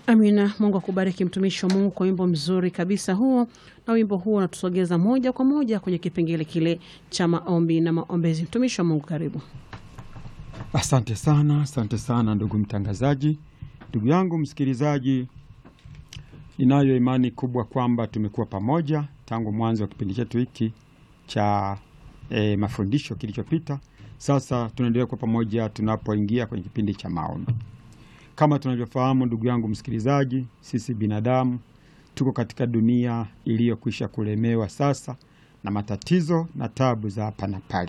Amina. Mungu akubariki mtumishi wa Mungu kwa wimbo mzuri kabisa huo, na wimbo huo unatusogeza moja kwa moja kwenye kipengele kile cha maombi na maombezi. Mtumishi wa Mungu, karibu. Asante sana, asante sana ndugu mtangazaji, ndugu yangu msikilizaji, ninayo imani kubwa kwamba tumekuwa pamoja tangu mwanzo wa kipindi chetu hiki cha e, mafundisho kilichopita. Sasa tunaendelea kuwa pamoja tunapoingia kwenye kipindi cha maombi. Kama tunavyofahamu ndugu yangu msikilizaji, sisi binadamu tuko katika dunia iliyokwisha kulemewa sasa na matatizo na tabu za hapa na pale,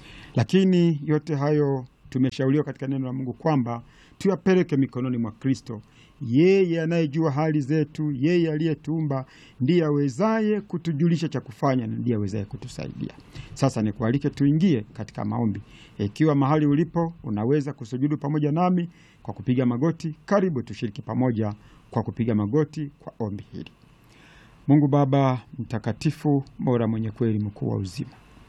lakini yote hayo tumeshauriwa katika neno la Mungu kwamba tuyapeleke mikononi mwa Kristo. Yeye anayejua hali zetu, yeye aliyetuumba, ndiye awezaye kutujulisha cha kufanya na ndiye awezaye kutusaidia. Sasa nikualike tuingie katika maombi. Ikiwa mahali ulipo unaweza kusujudu pamoja nami kwa kupiga magoti, karibu tushiriki pamoja kwa kupiga magoti kwa ombi hili. Mungu Baba mtakatifu, bora, mwenye kweli, mkuu wa uzima,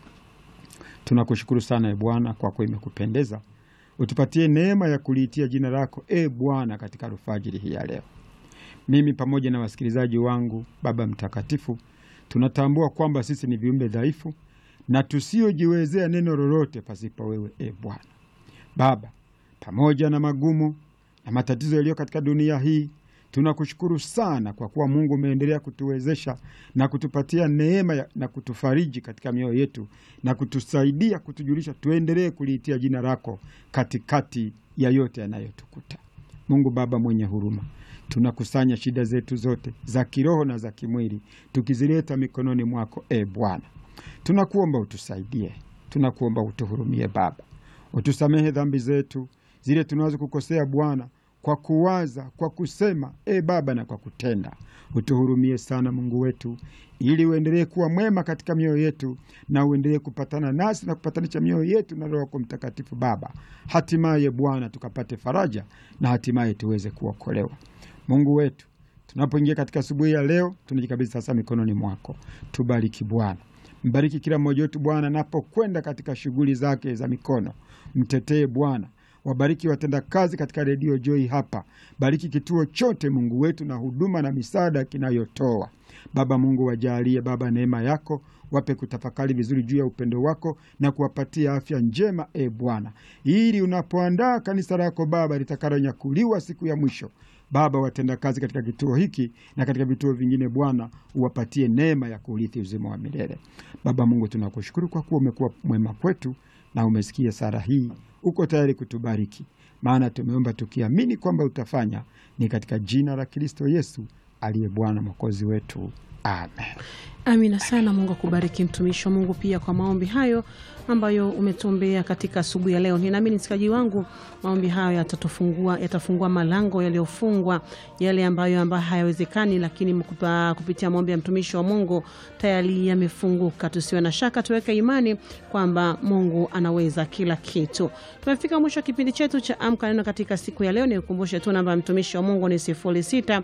tunakushukuru sana e Bwana, kwa kuwa imekupendeza utupatie neema ya kuliitia jina lako e Bwana katika alfajiri hii ya leo. Mimi pamoja na wasikilizaji wangu, Baba mtakatifu, tunatambua kwamba sisi ni viumbe dhaifu na tusiojiwezea neno lolote pasipo wewe e Bwana. Baba, pamoja na magumu na matatizo yaliyo katika dunia hii tunakushukuru sana kwa kuwa Mungu umeendelea kutuwezesha na kutupatia neema ya, na kutufariji katika mioyo yetu na kutusaidia kutujulisha tuendelee kuliitia jina lako katikati ya yote yanayotukuta. Mungu Baba mwenye huruma, tunakusanya shida zetu zote za kiroho na za kimwili tukizileta mikononi mwako e Bwana. Tunakuomba utusaidie, tunakuomba utuhurumie Baba, utusamehe dhambi zetu zile tunazo kukosea Bwana kwa kuwaza, kwa kusema, e Baba, na kwa kutenda. Utuhurumie sana Mungu wetu, ili uendelee kuwa mwema katika mioyo yetu na uendelee kupatana nasi na kupatanisha mioyo yetu na Roho yako Mtakatifu Baba, hatimaye Bwana tukapate faraja na hatimaye tuweze kuokolewa. Mungu wetu, tunapoingia katika asubuhi ya leo, tunajikabidhi sasa mikononi mwako. Tubariki Bwana, mbariki kila mmoja wetu Bwana anapokwenda katika shughuli zake za mikono. Mtetee Bwana, wabariki watendakazi katika redio Joy hapa, bariki kituo chote Mungu wetu na huduma na misaada kinayotoa Baba Mungu, wajalie Baba neema yako, wape kutafakari vizuri juu ya upendo wako na kuwapatia afya njema, e Bwana, ili unapoandaa kanisa lako Baba litakalonyakuliwa siku ya mwisho Baba, watendakazi katika kituo hiki na katika vituo vingine Bwana, uwapatie neema ya kuurithi uzima wa milele. Baba Mungu, tunakushukuru kwa kuwa umekuwa mwema kwetu na umesikia sala hii uko tayari kutubariki, maana tumeomba tukiamini kwamba utafanya. Ni katika jina la Kristo Yesu aliye Bwana mwokozi wetu, amen. Amina sana. Mungu akubariki mtumishi wa Mungu pia kwa maombi hayo ambayo umetuombea katika asubuhi ya leo. Ninaamini msikaji wangu, maombi hayo yatatufungua, yatafungua malango yaliyofungwa, yale ambayo ambayo hayawezekani, lakini mkupa, kupitia maombi ya mtumishi wa Mungu tayari yamefunguka. Tusiwe na shaka, tuweke imani kwamba Mungu anaweza kila kitu. Tumefika mwisho wa kipindi chetu cha Amka Neno katika siku ya leo. Nikukumbushe tu namba ya mtumishi wa Mungu ni 06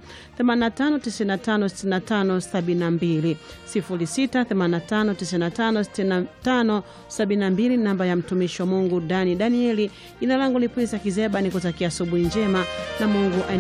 85 95 65 72 0685956572 namba ya mtumishi wa Mungu Dani Danieli. Jina langu ni Prince Kizeba, nikutakia asubuhi njema na Mungu